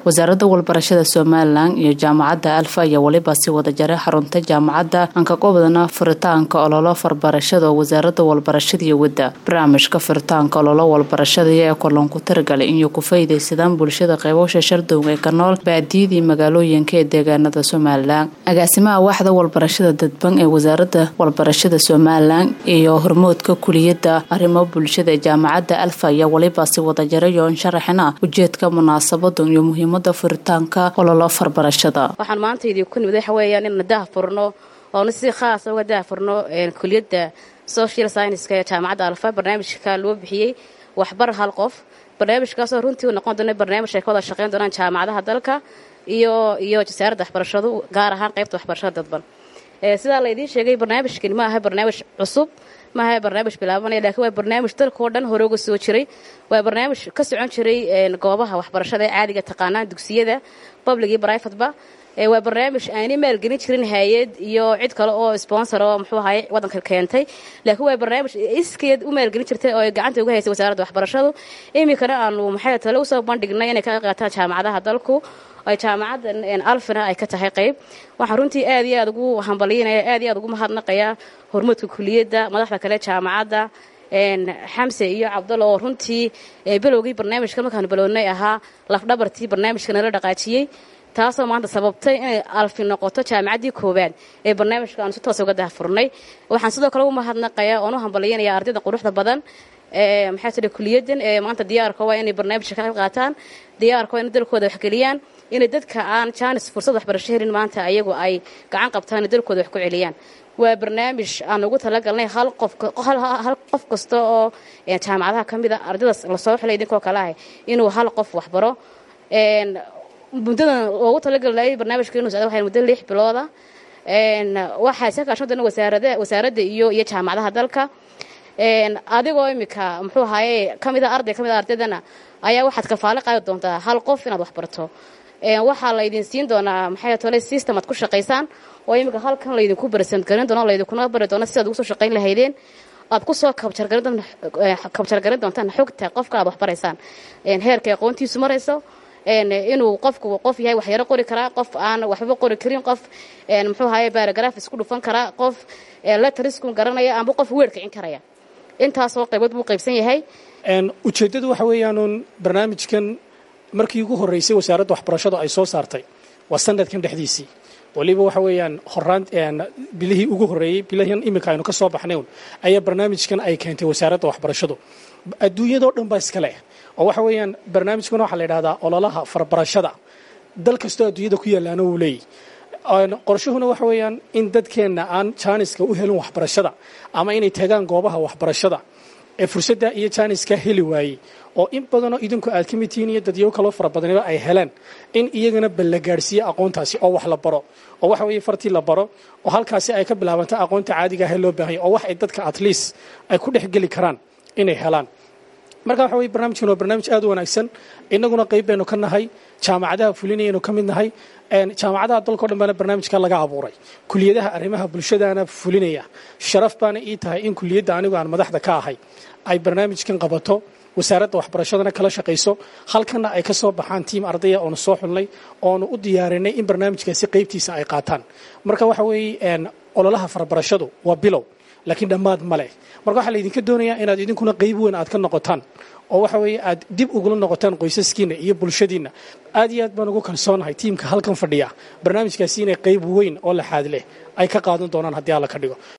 wasaaradda walbarashada somalilan iyo jaamacadda alfa ayaa weliba si wada jaray xarunta jaamacadda ankaqobdana furitaanka ololo farbarashada oo wasaaradda walbarashada iyo wadda barnaamijka furitaanka ololo walbarashada ee kulanku taragalay inay ku faydaysadaan bulshada qeybasha shardowga ee ka nool baadiyadii magaalooyinka ee deegaanada somalilan agaasimaha waaxda walbarashada dadban ee wasaaradda walbarashada somalilan iyo hormoodka kuliyadda arrimo bulshada ee jaamacadda alfa ayaa weliba si wada jaray oo sharaxina ujeedka munaasabada iyo muhiimada furitaanka ololo farbarashada waxaan maanta idinku nimid waxa weeyaan inaan daha furno oona si khaasa uga daha furno kuliyadda social scienceska ee jaamacadda alfa barnaamijka loo bixiyey waxbar hal qof barnaamijkaasoo runtii u noqon doona barnaamij ay ka wada shaqeyn doonaan jaamacadaha dalka iyo iyo wasaaradda waxbarashadu gaar ahaan qaybta waxbarashada dadban sidaa laydiin sheegay barnaamijkani ma aha barnaamij cusub maaha barnaamij bilaabanaya lakiin waa barnaamij dalkao dhan hore uga soo jiray waa barnaamij ka socon jiray goobaha waxbarashada ee caadiga taqaanaan dugsiyada public iyo brivateba waa barnaamij aanay maalgelin jirin hay-ad iyo cid kale oo sponsor oo muxuu ahaye waddanka keentay laakiin waa barnaamij iskeed u maalgelin jirtay oo ay gacanta uga haysay wasaaradda waxbarashadu iminkana aanu maxay tale usoo bandhignay inay ka qaataan jaamacadaha dalku ay jaamacadda alfina ay ka tahay qayb waxaan runtii aad iyo aad ugu hambalyanaya aad iyo aad ugu mahadnaqayaa hormuudka kuliyadda madaxda kale jaamacadda xamse iyo cabdalla oo runtii bilowgii barnaamijka markaanu bilownay ahaa lafdhabartii barnaamijka nala dhaqaajiyey taasoo maanta sababtay inay alfi noqoto jaamacaddii koowaad ee barnaamijka aanu si toos uga dahfurnay waxaan sidoo kale ugu mahadnaqayaa oon u hambalyanaya ardayda quruxda badan maxaa tiri kuliyaddan ee maanta diyaarka waa inay barnaamijka ka qayb qaataan diyaarka waa inay dalkooda waxgeliyaan inay dadka aan jaanis fursad waxbarasho helin maanta ayagu ay gacan qabtaan dalkooda wax ku celiyaan waa barnaamij aan ugu talagalnay hal qofhal qof kasta oo jaamacadaha ka mida ardaydaas lasoo xilay idinkoo kale ah inuu hal qof waxbaro muddadan loogu talagalay barnaamijka inuu socda waxay muddo lix bilooda waxaa iska kaashan doona wasaarada wasaaradda iyo iyo jaamacadaha dalka adigoo iminka muxuu ahaye ka mida arday ka mida ardaydana ayaa waxaad kafaalo qaadi doontaa hal qof inaad waxbarto waxaa laydin siin doonaa maxay tole system aad ku shaqaysaan oo iminka halkan laydinku barsant garin doono laydinkuna bari doono sidaad ugu soo shaqayn lahaydeen aad ku soo kabjargarin doontaan xogta qofka aad waxbaraysaan heerka aqoontiisu marayso inuu qofku qof yahay waxyaro qori karaa qof aan waxbaba qori karin qof muxuu ahaye barograf isku dhufan karaa qof letrisku garanaya amba qof weer kicin karaya intaasoo qaybood buu qaybsan yahay ujeeddadu waxa weeyaanuun barnaamijkan markii ugu horreysay wasaaradda waxbarashadu ay soo saartay waa sanadkan dhexdiisii waliba waxa weeyaan horaan bilihii ugu horreeyey bilihan iminka aynu ka soo baxnayn ayaa barnaamijkan ay keentay wasaaradda waxbarashadu adduunyadoo dhan baa iska leh oo waxa weeyaan barnaamijkan waxaa la yidhahdaa ololaha farbarashada dal kastoo adduunyada ku yaallaana wuu leeyahy qorshuhuna waxa weeyaan in dadkeenna aan jaaniska u helin waxbarashada ama inay tagaan goobaha waxbarashada ee fursadda iyo jaaniska heli waayey oo in badanoo idinku aad ka mid tihiin iyo dadyo kaloo fara badaniba ay heleen in iyagana balla gaadhsiiye aqoontaasi oo wax la baro oo waxa weeye fartii la baro oo halkaasi ay ka bilaabanta aqoonta caadiga ahee loo baahanya oo wax ay dadka at least ay ku dhex geli karaan inay helaan marka waxa weye barnaamijkan waa barnaamij aad u wanaagsan innaguna qayb baynu ka nahay jaamacadaha fulinayaynu ka mid nahay jaamacadaha dalkao dhan baana barnaamijka laga abuuray kuliyadaha arrimaha bulshadaana fulinaya sharaf baana ii tahay in kuliyadda anigu aan madaxda ka ahay ay barnaamijkan qabato wasaaradda waxbarashadana kala shaqayso halkanna ay ka soo baxaan tiim ardaya oonu soo xulnay oonu u diyaarinay in barnaamijkaasi qaybtiisa ay qaataan marka waxa weeye ololaha farbarashadu waa bilow laakiin dhammaad ma leh marka waxaa laydinka doonayaa inaad idinkuna qayb weyn aad ka noqotaan oo waxa weeye aad dib ugula noqotaan qoysaskiinna iyo bulshadiinna aad iyo aad baan ugu kalsoonahay tiimka halkan fadhiya barnaamijkaasi inay qayb weyn oo laxaad leh ay ka qaadan doonaan haddii alla ka dhigo